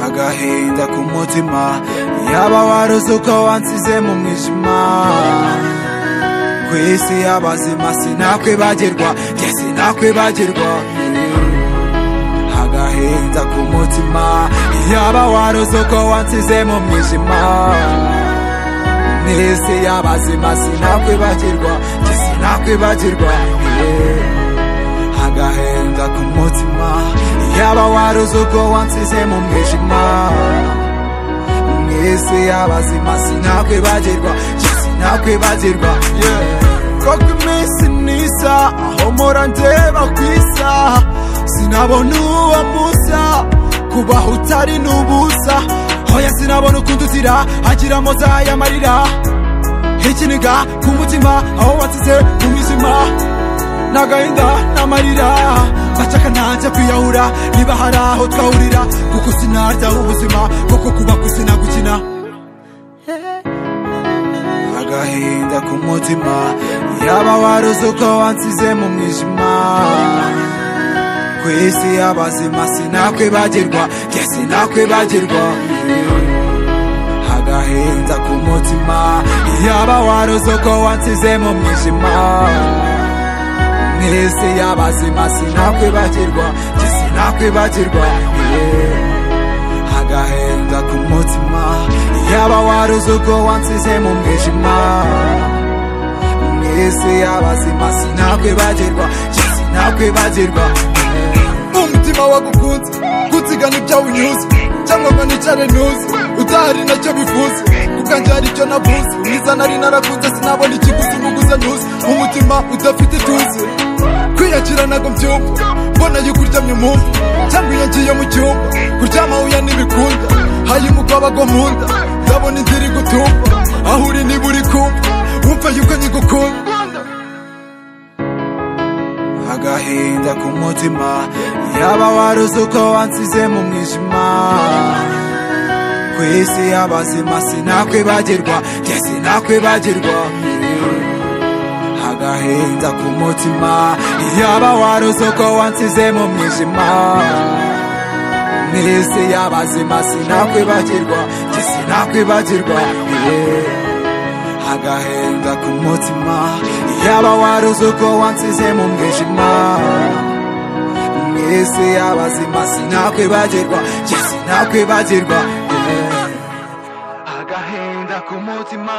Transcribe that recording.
agahinda ku mutima yaba waruzi uko wansize mu mwijima ku isi y'abazima sinakwibagirwa njye sinakwibagirwa agahinda ku mutima yaba waruzi uko wansize mu mwijima mu isi y'abazima sinakwibagirwa njye sinakwibagirwa yeah. agahinda ku mutima yaba waruzi uko wansize mu mwijima mu isi y'abazima sinakwibagirwa sinakwibagirwa yeah. koko iminsi nisa aho mpora ndeba ku isaha sinabona uwo musa kubaho utari n'ubusa hoya sinabona ukundi uzira agira moza y'amarira ikiniga ku mutima aho wansize mu mwijima nagahinda n'amarira bacaka ntajya kwiyahura niba hari aho twahurira kuko sinarya ubuzima kuko kuba ku isi gukina agahinda ku mutima yaba waruzi uko wansize mu mwijima ku isi y'abazima sinakwibagirwa njye sinakwibagirwa agahinda ku mutima yaba waruzi uko wansize mu mwijima mwese y'abazima sinakwibagirwa njye sinakwibagirwa agahinda ku mutima yaba waruzi uko wansize mu mwijima mwese y'abazima sinakwibagirwa njye sinakwibagirwa umutima wagukunze gutigana ibyo unyuze cyangwa ngo nicare ntuze udahari nacyo bivuze ubwanjye hari icyo navuze mwiza nari narakunze sinabona ikiguzi nguguze ntuze umutima udafite ituze kwiyakira ntabwo mbyumva mbona yo kuryamye umwumva cyangwa iyo ngiye mu cyumba kuryama huya ntibikunda hayi umukobwa agwa mu nda ndabona inzira igutumba aho uri niba uri kumva wumva yuko nyigukunda agahinda ku mutima yaba waruzi uko wansize mu mwijima ku isi y'abazima sinakwibagirwa njye sinakwibagirwa agahinda ku mutima yaba waruzi uko wansize mu mwijima mu isi y'abazima sinakwibagirwa njye sinakwibagirwa yeah. agahinda ku mutima yaba waruzi uko wansize mu mwijima mu isi y'abazima sinakwibagirwa njye sinakwibagirwa yeah. agahinda ku mutima